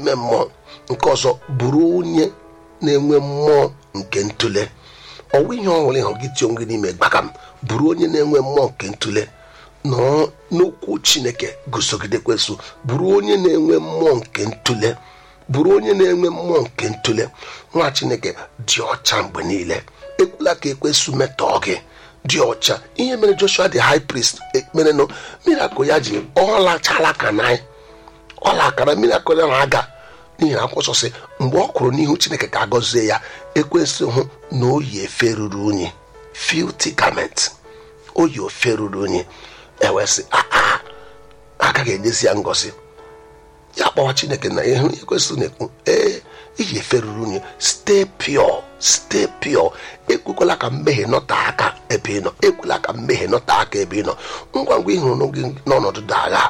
n'ime mmụọ nke ọzọ bụrụ onye na-enwe mmụọ nke ntụle ọwụ ihe ọhụrụ ịhụ gị tie onwe gị n'ime gbaga m bụrụ onye na-enwe mmụọ nke ntụle nọọ n'okwu chineke gụsogide kwesụ bụrụ onye na-enwe mmụọ nke ntụle bụrụ onye na-enwe mmụọ nke ntụle nwa chineke dị ọcha mgbe niile ekwela ka ekwesụ metọọ gị dị ọcha ihe mere joshua the high priest merenụ mirakụl ya ji ọlachala ka na ọla akara mirakụl ya na-aga n'ihi na akwụkwọ sị mgbe ọ kwụrụ n'ihu chineke ka agọzie ya ekwesị hụ na oyi efe ruru unyi filthy garment oyi ofe ruru unyi ewesị aa agaghị enyezi ya ngọzi ya kpọwa chineke na ihe ekwesị na-ekwu ee iyi efe ruru unyi stay pure stay pure ekwekwala ka mmehie nọta aka ebe ị nọ ekwela ka mmehie nọta aka ebe ị nọ ngwa ngwa ị hụrụ gị n'ọnọdụ dị agha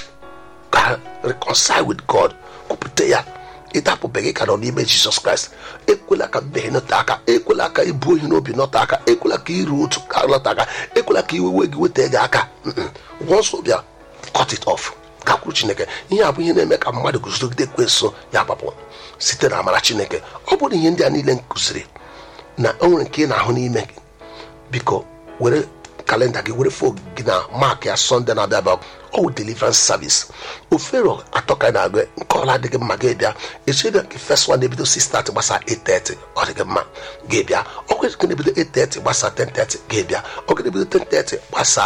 ka reconcile with god kwupụta ya ịdapụbeghị ka nọ n'ime jizọs kraịst ekwela ka mmehie nọta aka ekwela ka ibu ohi n'obi nọta aka ekwela ka iru otu ka nọta aka ekwela ka iwewe gị weta gị aka once bịa cut it off gakwuru chineke ihe a bụ ihe na-eme ka mmadụ guzogide ekwensu ya gbapụ site na amara chineke ọ bụrụ ihe ndị a niile nkụziri na o nwere nke ị na-ahụ n'ime gị biko were kalenda gị were fon gị na mak ya sọnde na-abịa abịa ọwụ deliverance service ofero atọ ka na-agụ nke ọla adịghị mma gị bịa echebịa nke first one na-ebido 6:30 gbasa 8:30 ọ dịghị mma gị bịa ọkwa nke na-ebido 8:30 gbasa 10:30 gị bịa ọkwa na-ebido 10:30 gbasa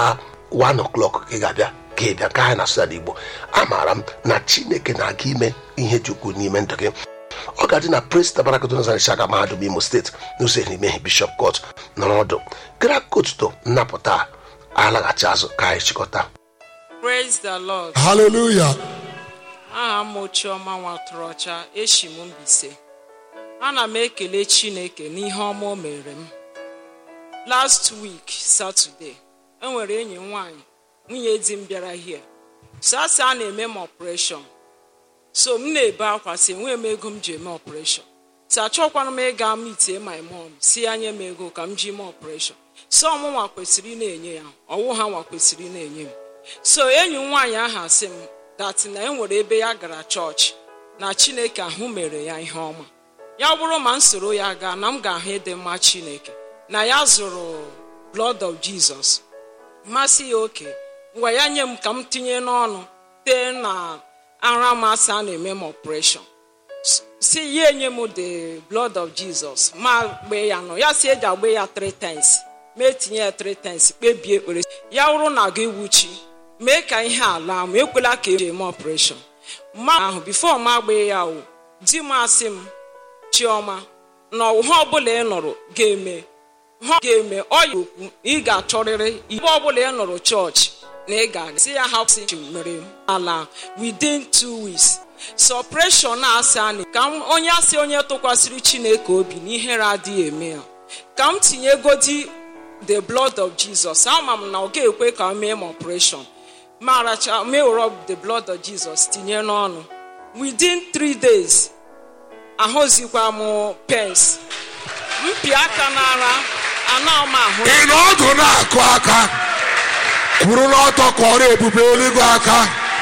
1 o'clock gị ga-abịa gị bịa ka anyị na-asụ ya n'igbo amaara m na chineke na-aga ime ihe dị ukwuu n'ime ndụ gị ọ ga-adị na prince tabarakotozarichaga mahadum imo steeti n'ụzọ ehimehie bishọp kot nọrọ ọdụ gara kotuto nnapụta alaghachi azụ ka anyị chịkọta praise the lord Hallelujah. aha m chioma nwatụrụ ọcha eshi m mbise ana m ekele chineke n'ihe ọma o mere m last week saturday enwere enyi m nwanyị nwunye di m bịara hie so asị a na-eme m operation so m na-ebe akwa si enweghị m ego m ji eme operation si achọkwana m ịga mitie my mom si ya nye m ego ka m ji mee operation so ọmụnwa kwesịrị ị na-enye ya ọwụ ha nwa kwesịrị ị na-enye m so enyi m nwaanyị ahụ asị m dat na enwere ebe ya gara chọọchị na chineke ahụ mere ya ihe ọma ya bụrụ ma m soro ya gaa na m ga-ahụ ịdị mma chineke na ya zụrụ blood of jesus mmasị ya oke ngwa ya nye m ka m tinye n'ọnụ tee na ara masị a na-eme m operation si ya enye m the blood of jesus ma gbee ya nọ ya si eji agba ya three times ma etinye ya three times kpebie ekpere ya wụrụ na ga ewuchi mee ka ihe ala m ekwela ka eji eme operation ma ahụ bifo ma gbee ya o di m asị m chioma na ọha ọbụla ị nụrụ ga-eme ha ga-eme ọ ya okwu ị ga-achọrịrị ibe ọbụla ị nụrụ chọọchị na ị ga-aga si ya hapụ mere m ala within two weeks suppression na-asị anyị ka m onye asị onye tụkwasịrị chineke obi na ihere adịghị eme ya ka m tinyegodi the blood of jesus ama m na ọ ga-ekwe ka m mee m operation ma racha mewere the blood of jesus tinye n'ọnụ within three days ahụzikwa m pens mpi aka n'ara ana m ahụ ị na ọdụ na-akụ aka kwuru n'ọtọ kọrọ ebube eluigwe aka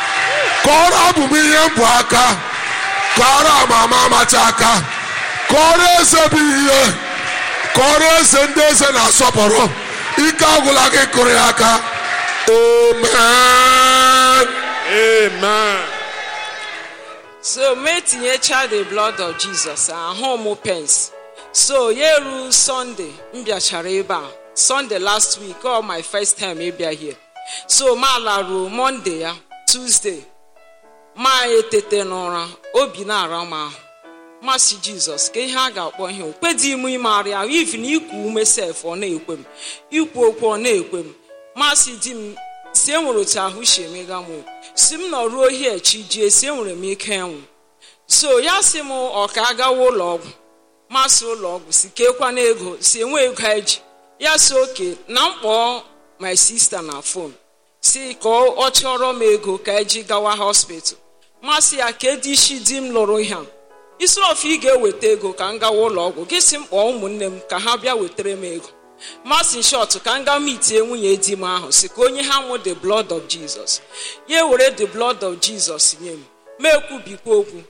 kọrọ abụ m ihe mbụ aka kọrọ amama amacha aka kọrọ eze bụ ihe kọrọ eze ndị eze na-asọpụrụ ike agwụla gị kụrụ ya aka amen Amen. so mee tinyecha the blood of jesus ahụ m pens so ya eru sunday m bịachara ebe a sunday last week ọ my first time ịbịa here so ma laruo monday ya tuesday ma etete n'ụra obi na-ara m ahụ masị jizọs ka ihe a ga-akpọ ihe okpedi m imegharị ahụ ivi na ikwu ume sef ọ na-ekwe m ikwu okwu ọ na-ekwe m masị di m si enwere otu ahụ si emega m si m nọ ruo hie chi jie si enwere m ike ịnwụ so ya si m ọ ka agawa ụlọ ọgwụ masị ụlọ ọgwụ si kekwana ego si enwe ego eji ya si oke na mkpọ my sister na fon si ka ọ chọrọ m ego ka eji gawa hospital masị ya ka edi isi di m lụrụ ihe a isi ofe ị ga-eweta ego ka m gawa ụlọ ọgwụ gị si m kpọọ ụmụnne m ka ha bịa wetara m ego masị shọt ka m gaa mitie nwunye di m ahụ si ka onye ha nwụ the blood of jesus ya were the blood of jesus nye m ma ekwubikwa okwu